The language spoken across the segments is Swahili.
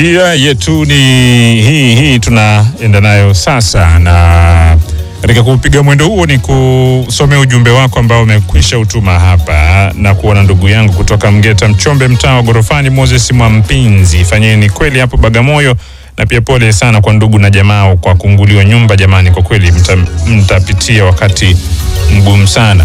Njia yetu ni hii hii, tunaenda nayo sasa, na katika kupiga mwendo huo ni kusomea ujumbe wako ambao umekwisha utuma hapa na kuona ndugu yangu kutoka Mgeta Mchombe, mtaa wa Gorofani, Moses Mwampinzi. Fanyeni kweli hapo Bagamoyo, na pia pole sana kwa ndugu na jamaa kwa kunguliwa nyumba. Jamani, kwa kweli mta, mtapitia wakati mgumu sana.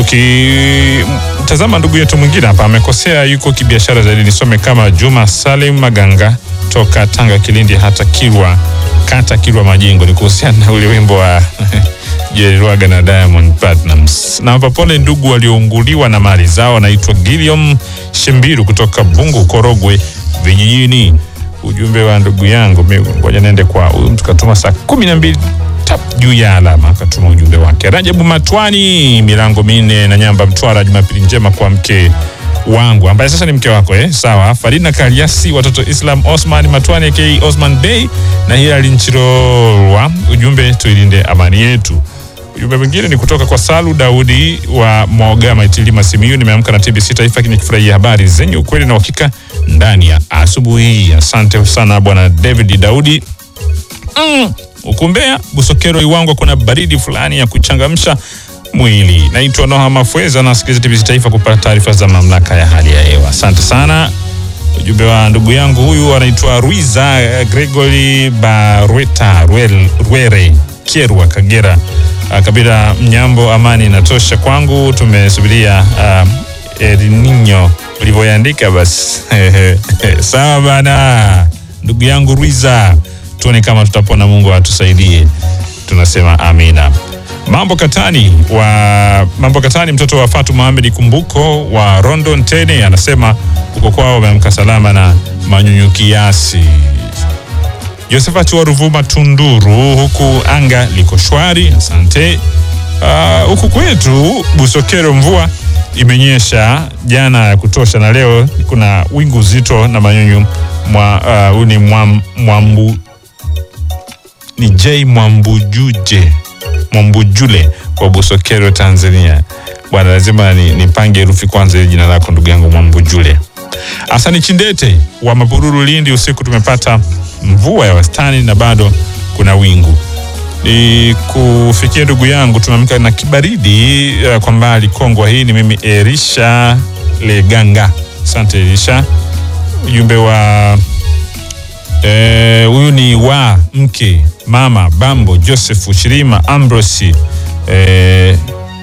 Tukitazama ndugu yetu mwingine hapa amekosea, yuko kibiashara zaidi. Nisome kama Juma Salim Maganga toka Tanga, Kilindi, hata Kilwa, kata Kilwa Majengo. Ni kuhusiana na ule wimbo wa Jerry Lwaga na Diamond Platnumz. Na hapa pole ndugu waliounguliwa na mali zao. Anaitwa Giliom Shembiru kutoka Bungu, Korogwe vijijini. Ujumbe wa ndugu yangu, mimi ngoja niende kwa huyu mtu katuma saa kumi na mbili tap juu ya alama akatuma ujumbe wake. Rajabu Matwani, milango minne na Nyamba, Mtwara. Jumapili njema kwa mke wangu ambaye sasa ni mke wako eh? Sawa. Farina Kaliasi, watoto Islam Osman Matwani aka Osman Bey na Hilali Nchirolwa. Ujumbe tuilinde amani yetu. Ujumbe mwingine ni kutoka kwa Salu Daudi wa Mwagama Itilima Simiyu. Nimeamka na TBC Taifa nikifurahia habari zenye ukweli na uhakika ndani ya asubuhi hii. Asante sana bwana David Daudi. Mm. Ukumbea Busokero Iwangwa, kuna baridi fulani ya kuchangamsha mwili. Naitwa Noha Mafweza, nasikiliza TBC Taifa kupata taarifa za mamlaka ya hali ya hewa. Asante sana. Ujumbe wa ndugu yangu huyu anaitwa Ruiza Gregory Barweta Rwere Kierwa, Kagera. Uh, kabila Mnyambo, amani inatosha kwangu. Tumesubiria uh, El Nino ulivyoandika basi. Sawa bana, ndugu yangu Ruiza, tuone kama tutapona. Mungu atusaidie, tunasema amina. Mambo Katani wa Mambo Katani, mtoto wa Fatu Mohamed Kumbuko wa Rondo Ntene, anasema uko kwao wameamka salama na manyunyu kiasi. Josephat wa Ruvuma Tunduru, huku anga liko shwari, asante. Uh, huku kwetu Busokero mvua imenyesha jana ya kutosha, na leo kuna wingu zito na manyunyu mwa uh, ni mwam, mwambu ni J Mwambujuje Mwambujule wa Busokero Tanzania. Bwana, lazima nipange ni herufi kwanza ile jina lako ndugu yangu Mwambujule. Asani Chindete wa Mapururu Lindi, usiku tumepata mvua ya wastani na bado kuna wingu. Ni kufikia ndugu yangu, tumeamka na kibaridi uh, kwa mbali Kongwa. Hii ni mimi Erisha Leganga, asante Erisha. Ujumbe wa huyu e, ni wa mke mama Bambo Joseph Shirima Ambrosi e,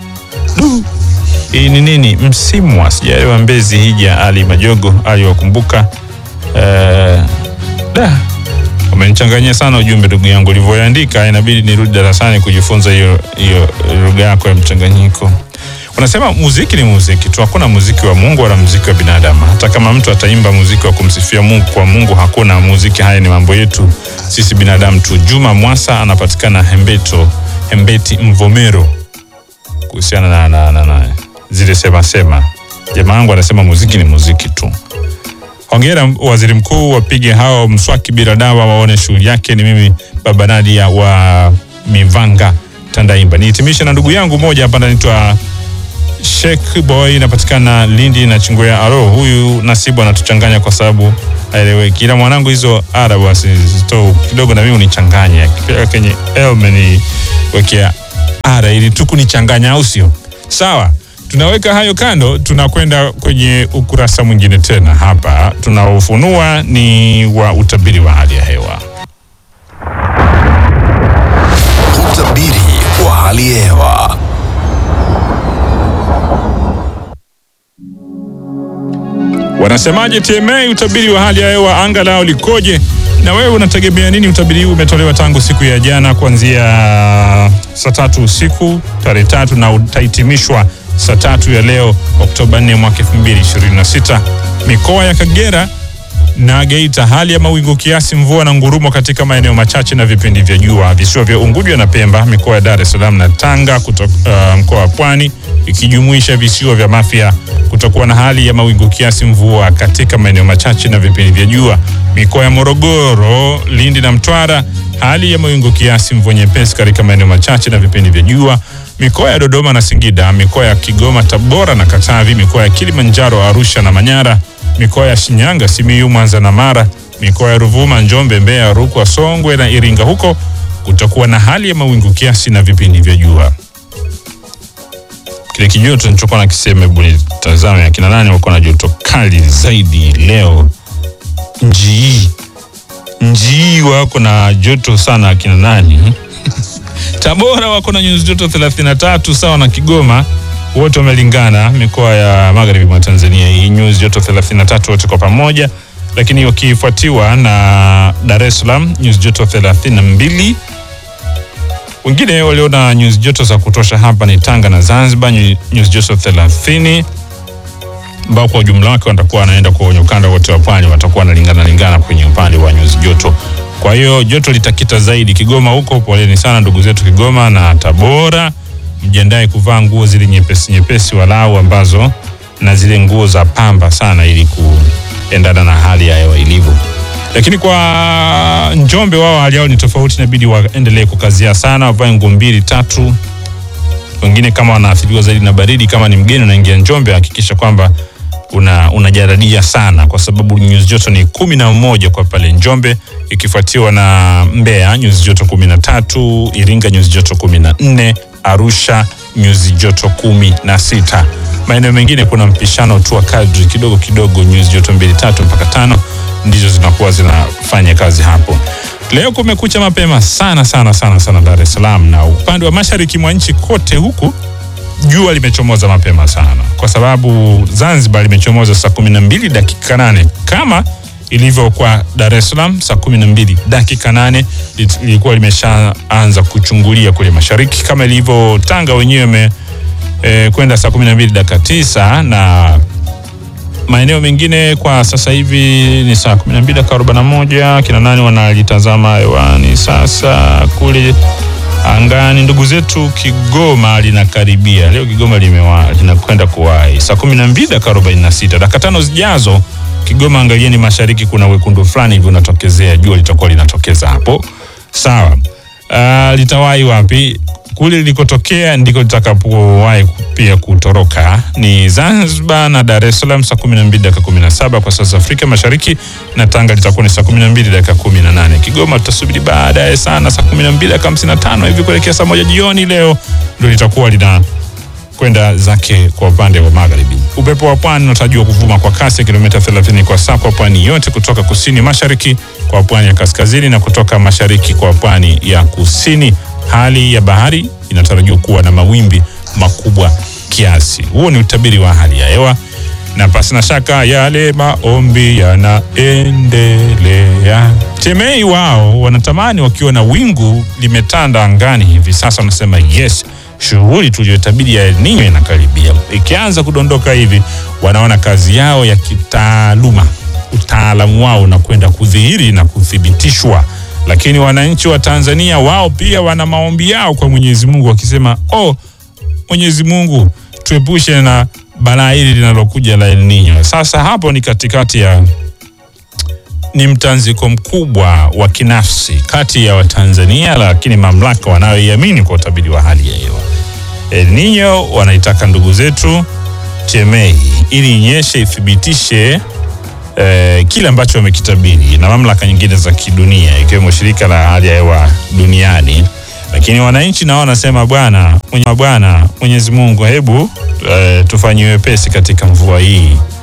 hii ni nini Msimwa, sijaelewa. Mbezi Hija Ali Majogo aliwakumbuka e, da umenichanganyia sana ujumbe ndugu yangu ulivyoandika, inabidi nirudi darasani kujifunza hiyo hiyo lugha yako ya mchanganyiko. Unasema muziki ni muziki tu, hakuna muziki wa Mungu wala muziki wa binadamu. Hata kama mtu ataimba muziki wa kumsifia Mungu, kwa Mungu hakuna muziki. Haya ni mambo yetu sisi binadamu tu. Juma Mwasa anapatikana Hembeto, Hembeti Mvomero, kuhusiana na, na, na, na zile sema sema. Jamaa wangu anasema muziki ni muziki tu. Hongera waziri mkuu, wapige hao mswaki bila dawa, waone shughuli yake. Ni mimi baba Nadia wa Mivanga Tandaimba. Nihitimishe na ndugu yangu moja hapa anaitwa Sheikh Boy, inapatikana Lindi na Chingwea. Alo, huyu Nasibu anatuchanganya kwa sababu haeleweki, ila mwanangu hizo ara basi zito kidogo na mimi unichanganya kenye elmeni wekea ara ili tu kunichanganya, au sio? Sawa, tunaweka hayo kando, tunakwenda kwenye ukurasa mwingine tena. Hapa tunaofunua ni wa utabiri wa hali ya hewa. Utabiri wa hali ya hewa. Wanasemaje TMA? Utabiri wa hali ya hewa anga lao likoje? Na wewe unategemea nini? Utabiri huu umetolewa tangu siku ya jana kuanzia saa tatu usiku tarehe tatu na utahitimishwa saa tatu ya leo Oktoba 4 mwaka 2026. Mikoa ya Kagera na Geita, hali ya mawingu kiasi, mvua na ngurumo katika maeneo machache na vipindi vya jua. Visiwa vya Unguja na Pemba, mikoa ya Dar es Salaam na Tanga, kutoka uh, mkoa wa Pwani ikijumuisha visiwa vya Mafia kutakuwa na hali ya mawingu kiasi, mvua katika maeneo machache na vipindi vya jua. Mikoa ya Morogoro, Lindi na Mtwara, hali ya mawingu kiasi, mvua nyepesi katika maeneo machache na vipindi vya jua. Mikoa ya Dodoma na Singida, mikoa ya Kigoma, Tabora na Katavi, mikoa ya Kilimanjaro, Arusha na Manyara, mikoa ya Shinyanga, Simiyu, Mwanza na Mara, Mikoa ya Ruvuma, Njombe, Mbeya, Rukwa, Songwe na Iringa huko kutakuwa na hali ya mawingu kiasi na vipindi vya jua. Kile kijoto nilichokuwa nakisema, hebu nitazame akina nani wako na joto kali zaidi leo. Njii njii wako na joto sana akina nani? Tabora wako na nyuzi joto 33 sawa na Kigoma, wote wamelingana. Mikoa ya magharibi mwa Tanzania hii nyuzi joto 33 wote kwa pamoja, lakini wakifuatiwa na Dar es Salaam nyuzi joto 32. Wengine waliona nyuzi joto za kutosha hapa ni Tanga na Zanzibar nyuzi joto 30 ambao kwa ujumla wake watakuwa wanaenda kwenye ukanda wote wa pwani, watakuwa wanalingana lingana kwenye upande wa nyuzi joto. Kwa hiyo joto litakita zaidi Kigoma huko. Poleni sana ndugu zetu Kigoma na Tabora, mjiandae kuvaa nguo zile nyepesi nyepesi walau ambazo na zile nguo za pamba sana, ili kuendana na hali ya hewa ilivyo. Lakini kwa Njombe wao hali yao ni tofauti, inabidi waendelee kukazia sana, wavae nguo mbili tatu. Wengine kama wanaathiriwa zaidi na baridi, kama ni mgeni unaingia Njombe, hakikisha kwamba una unajaradia sana kwa sababu nyuzi joto ni kumi na moja kwa pale Njombe, ikifuatiwa na Mbeya nyuzi joto kumi na tatu, Iringa nyuzi joto kumi na nne, Arusha nyuzi joto kumi na sita. Maeneo mengine kuna mpishano tu wa kadri kidogo kidogo, nyuzi joto mbili tatu mpaka tano ndizo zinakuwa zinafanya kazi hapo. Leo kumekucha mapema sana sana sana sana Dar es Salaam na upande wa mashariki mwa nchi kote huku jua limechomoza mapema sana, kwa sababu Zanzibar limechomoza saa kumi na mbili dakika nane kama ilivyo kwa Dar es Salaam saa kumi na mbili dakika nane lilikuwa limeshaanza kuchungulia kule mashariki, kama ilivyo Tanga wenyewe e, kwenda saa kumi na mbili dakika tisa na maeneo mengine kwa sasa hivi ni saa kumi na mbili dakika arobaini na moja kina nani wanalitazama hewani sasa kule angani ndugu zetu Kigoma linakaribia leo. Kigoma linakwenda kuwahi saa kumi na mbili dakika arobaini na sita dakika tano zijazo. Kigoma, angalieni mashariki, kuna wekundu fulani hivi unatokezea, jua litakuwa linatokeza hapo. Sawa. Uh, litawahi wapi? Kule lilikotokea ndiko litakapowahi pia kutoroka ni Zanzibar na Dar es Salaam saa 12 dakika 17 kwa saa za Afrika Mashariki, na Tanga litakuwa ni saa 12 dakika 18. Kigoma tutasubiri baadaye sana saa 12 dakika 55 hivi kuelekea saa moja jioni leo ndio litakuwa lina kwenda zake kwa upande wa magharibi. Upepo wa pwani unatarajiwa kuvuma kwa kasi ya kilomita 30 kwa saa kwa pwani yote, kutoka kusini mashariki kwa pwani ya kaskazini na kutoka mashariki kwa pwani ya kusini. Hali ya bahari inatarajiwa kuwa na mawimbi makubwa kiasi. Huo ni utabiri wa hali ya hewa, na pasi na shaka yale maombi yanaendelea. Temei wao wanatamani wakiona wingu limetanda angani hivi sasa, wanasema yes, shughuli tuliyotabiri ya El Nino inakaribia. Ikianza kudondoka hivi, wanaona kazi yao ya kitaaluma, utaalamu wao unakwenda kudhihiri na kuthibitishwa lakini wananchi wa Tanzania wao pia wana maombi yao kwa Mwenyezi Mungu wakisema, oh, Mwenyezi Mungu tuepushe na balaa hili linalokuja la El Nino. Sasa hapo ni katikati ya ni mtanziko mkubwa wa kinafsi kati ya Watanzania, lakini mamlaka wanayoiamini kwa utabiri wa hali ya hewa. El Nino wanaitaka ndugu zetu TMA ili inyeshe ithibitishe Eh, kile ambacho wamekitabiri na mamlaka nyingine za kidunia ikiwemo shirika la hali ya hewa duniani, lakini wananchi nao wanasema bwana, bwana Mwenyezi Mungu, hebu eh, tufanyie wepesi katika mvua hii